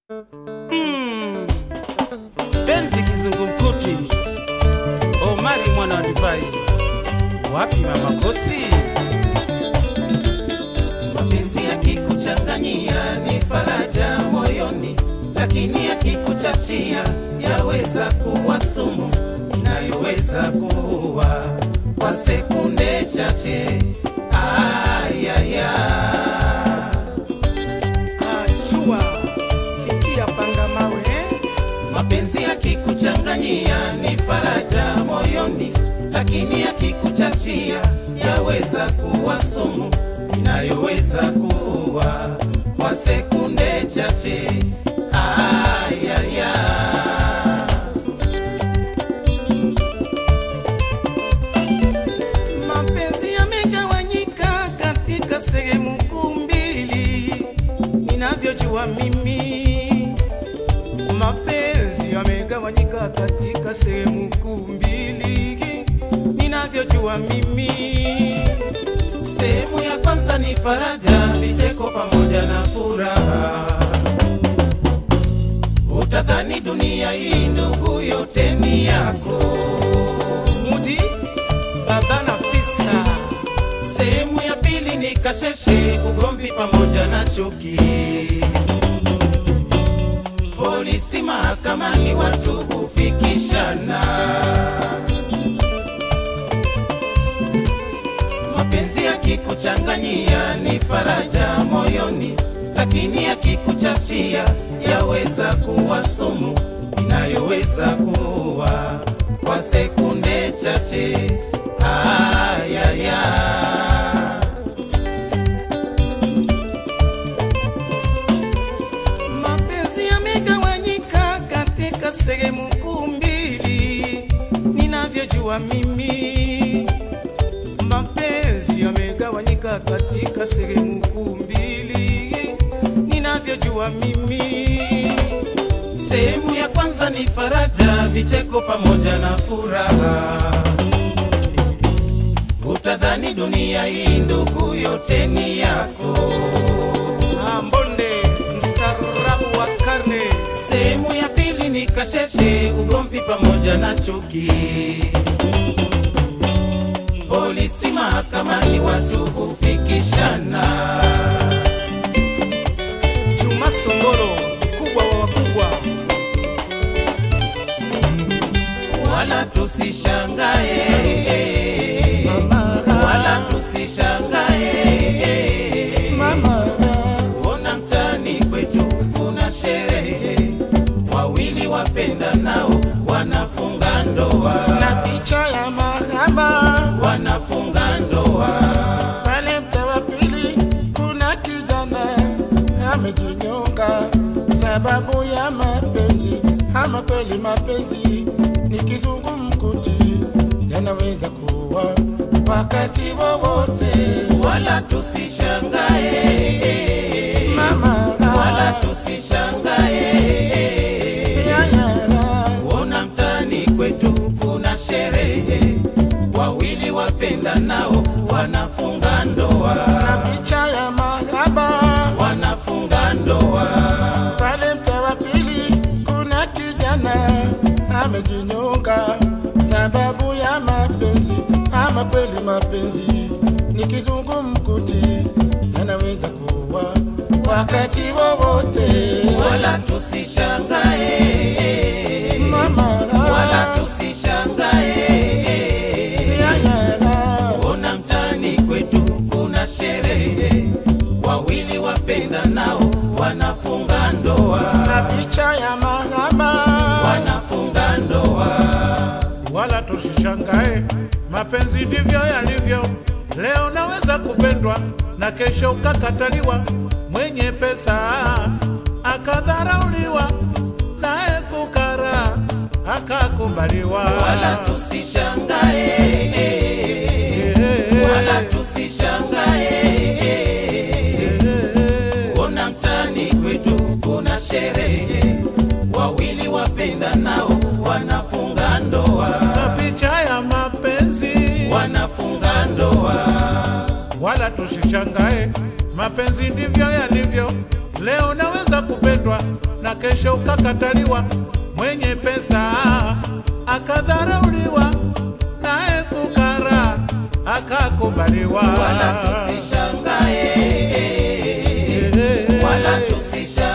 Hmm. Benzi kizungumkuti, Omari mwana wa divai, wapi mama Kosi? mapenzi yakikuchanganyia ni faraja moyoni, lakini yakikuchachia yaweza kuwa sumu inayoweza kuua kwa sekunde chache. Ayaya, Achua, sikia panga mawe mapenzi yakikuchanganyia ni faraja moyoni, lakini yakikuchachia yaweza kuwa sumu inayoweza kuua kwa sekunde chache. Ayaya. mapenzi yamegawanyika katika sehemu kuu mbili ninavyojua mimi mapenzi yamegawanyika katika sehemu kuu mbili ninavyojua mimi Sehemu ya kwanza ni faraja, vicheko pamoja na furaha. Utadhani dunia hii ndugu yote ni yako. mudi baba na fisa Sehemu ya pili ni kasheshe, ugomvi pamoja na chuki. Polisi mahakamani, watu hufikishana. Mapenzi yakikuchanganyia ni faraja moyoni, lakini yakikuchachia yaweza kuwa sumu inayoweza kuua kwa sekunde chache. Ayaya. mapenzi yamegawanyika katika sehemu kuu mbili ninavyojua mimi mapenzi yamegawanyika katika sehemu kuu mbili ninavyojua mimi Sehemu ya kwanza ni faraja, vicheko pamoja na furaha. Utadhani dunia hii ndugu yote ni yako. ambonde mstaarabu wa karne Sehemu ya pili ni kasheshe, ugomvi pamoja na chuki. Polisi mahakamani, watu hufikishana. juma songolo kubwa wa wakubwa wala tusishangae, wala tusishangae. Ona mtaani kwetu kuna sherehe, wawili wapenda nao wanafunga ndoa, na picha ya mahaba wanafunga ndoa. pale mtaa wa pili kuna kijana amejinyonga sababu ya mapenzi ama kweli mapenzi ni kizungumkuti yanaweza kuwa wakati wowote Wala tusishangae, mama wala tusishangae. yaya Ona mtaani kwetu kuna sherehe, wawili wapenda nao wanafunga ndoa, na picha ya mahaba wanafunga ndoa. pale mtaa wa pili kuna kijana amejinyonga sababu ya mapenzi ama kweli mapenzi ni kizungumkuti yanaweza kuwa wakati wowote Wala tusishangae, mama wala tusishangae. yaya Ona mtaani kwetu kuna sherehe, wawili wapenda nao wanafunga ndoa, na picha ya mahaba wanafunga ndoa. wala tusishangae, mapenzi ndivyo yalivyo. Leo naweza kupendwa na kesho ukakataliwa, mwenye pesa akadharauliwa, naye fukara akakubaliwa. wala tusishangae, wala tusishangae. Ona mtaani kwetu kuna sherehe, wawili wapenda nao wanafunga ndoa, na picha ya mapenzi wanafunga ndoa. wala tusishangae, mapenzi ndivyo yalivyo. leo naweza kupendwa na kesho ukakataliwa. Mwenye pesa akadharauliwa, naye fukara akakubaliwa. wala tusishangae, wala tusishangae